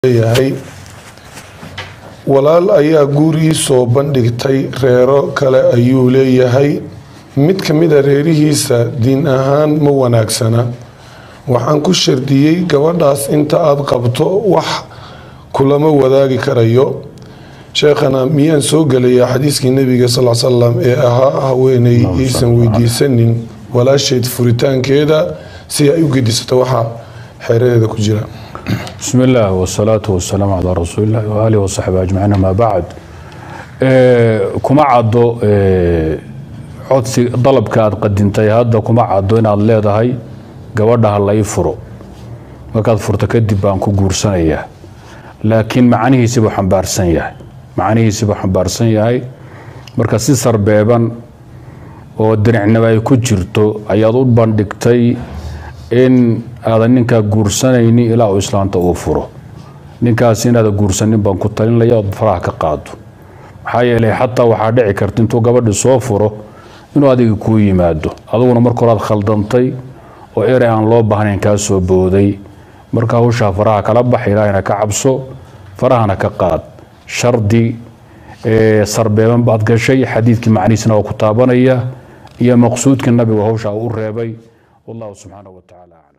leeyahay walaal ayaa guur soo bandhigtay reero kale ayuu leeyahay mid ka mida reerihiisa diin ahaan ma wanaagsana waxaan ku shardiyey gabadhaas inta aada qabto wax kulama wadaagi karayo sheekhana miyaan soo gelayaa xadiiskii nabiga sal salam ee ahaa haweeney aysan weydiisanin walaasheed furitaankeeda si ay u gedisato waxa xeeradeeda ku jira bismi illaah wsalaatu wasalaamu calaa rasuulillahi waaalihi wasaxbi ajmaciin amaa bacd kuma caddo codsi dalabka aad qadintay hadda kuma caddo inaad leedahay gabadha ha lai furo markaad furto kadib baan ku guursanayaa laakiin macnihiisibuu xambaarsan yahay macnihiisibuu xambaarsan yahay marka si sarbeeban oo diricnimo ay ku jirto ayaad u bandhigtay in aadan ninkaa guursanayni ilaa uu islaanta uu furo ninkaas inaada guursanin baan ku talinaya ood faraha ka qaado maxaa yeelay xataa waxaa dhici karta intuu gabadhi soo furo inuu adiga kuu yimaado aduguna marka horaad khaldantay oo erey aan loo baahnayn kaa soo booday marka hawshaa faraha kala bax ilaahayna ka cabso farahana ka qaad shardi sarbeeban baad gashay xadiidkii macnihiisna waa ku taabanaya iyo maqsuudkii nabigu hawshaa u reebay wallahu subxaanahu wa tacaala